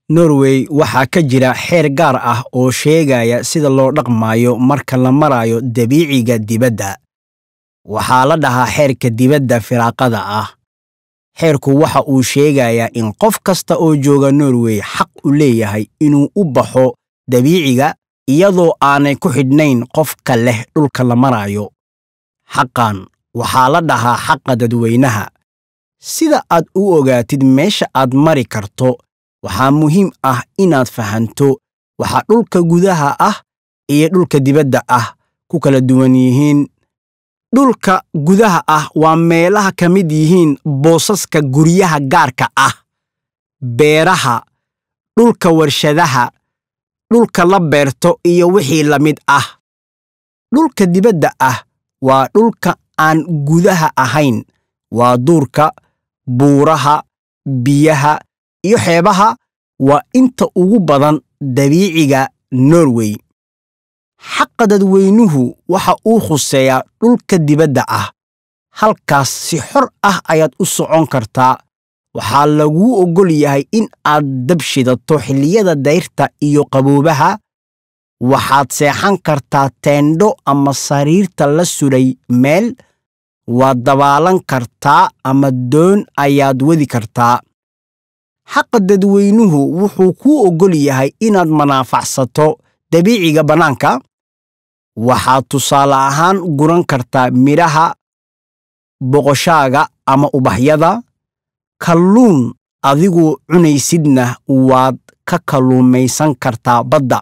norway waxaa ka jira xeer gaar ah oo sheegaya sida loo dhaqmayo marka la marayo dabiiciga dibadda waxaa la dhahaa xeerka dibadda firaaqada ah xeerku waxa uu sheegayaa in qof kasta oo jooga norway xaq u leeyahay inuu u baxo dabiiciga iyadoo aanay ku xidhnayn qofka leh dhulka la marayo xaqan waxaa la dhahaa xaqa dadweynaha sida aad u ogaatid meesha aad mari karto waxaa muhiim ah inaad fahanto waxa dhulka gudaha ah iyo dhulka dibadda ah ku kala duwan yihiin dhulka gudaha ah waa meelaha ka mid yihiin boosaska guryaha gaarka ah beeraha dhulka warshadaha dhulka la beerto iyo wixii la mid ah dhulka dibadda ah waa dhulka aan gudaha ahayn waa duurka buuraha biyaha iyo xeebaha waa inta ugu badan dabiiciga norway xaqa dadweynuhu waxa uu khuseeyaa dhulka dibadda ah halkaas si xor ah ayaad u socon kartaa waxaa laguu oggol yahay in aad dab shidato xilliyada dayrta iyo qaboobaha waxaad seexan kartaa teendho ama sariirta la sudhay meel waad dabaalan kartaa ama doon ayaad wadi kartaa xaqa dadweynuhu wuxuu kuu oggol yahay inaad manaafacsato dabiiciga bannaanka waxaad tusaale ahaan guran kartaa midhaha boqoshaaga ama ubaxyada kalluun adigu cunaysidna waad ka kalluumaysan kartaa badda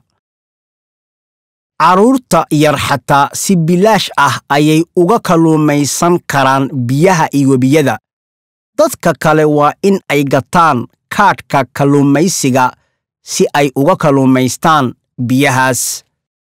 carruurta yar xataa si bilaash ah ayay uga kalluumaysan karaan biyaha iyo webiyada dadka kale waa in ay gataan kaadhka kalluumaysiga si ay uga kalluumaystaan biyahaas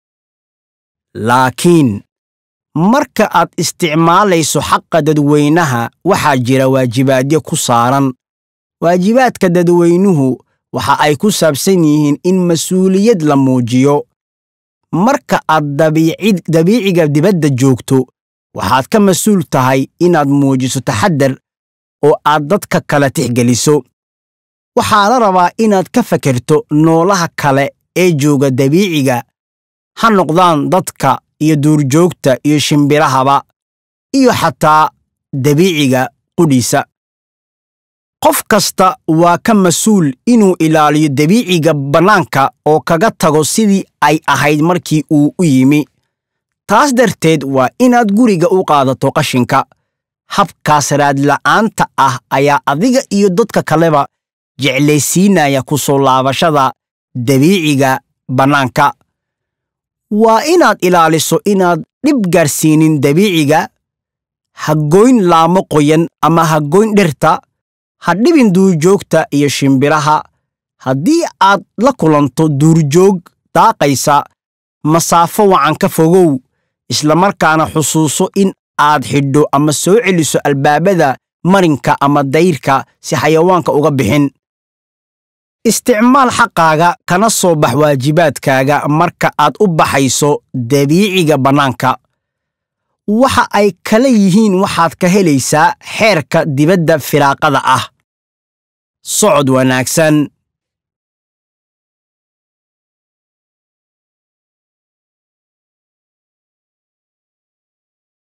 laakiin marka aad isticmaalayso xaqa dadweynaha waxaa jira waajibaadyo ku saaran waajibaadka dadweynuhu waxa ay ku saabsan yihiin in mas-uuliyad la muujiyo marka aad dabiiciga dibadda joogto waxaad ka mas-uul tahay inaad muujiso taxaddar oo aad dadka kale tixgeliso waxaa la rabaa inaad ka fakerto noolaha kale ee jooga dabiiciga ha noqdaan dadka iyo duurjoogta iyo shimbirahaba iyo xataa dabiiciga qudhiisa qof kasta waa ka mas-uul inuu ilaaliyo dabiiciga bannaanka oo kaga tago sidii ay ahayd markii uu u yimi taas darteed waa inaad guriga u qaadato qashinka habkaas raadla'aanta ah ayaa adiga iyo dadka kaleba jeclaysiinaya ku soo laabashada dabiiciga bannaanka waa inaad ilaaliso inaad dhib gaarsiinin dabiiciga ha goyn laamo qoyan ama ha goyn dhirta ha dhibin duurjoogta iyo shimbiraha haddii aad la kulanto duurjoog daaqaysa masaafo wacan ka fogow islamarkaana xusuuso in aad xidho ama soo celiso albaabada marinka ama dayrka si xayawaanka uga bixin isticmaal xaqaaga kana soo bax waajibaadkaaga marka aad u baxayso dabiiciga bannaanka waxa ay kala yihiin waxaad ka helaysaa xeerka dibadda firaaqada ah socod wanaagsan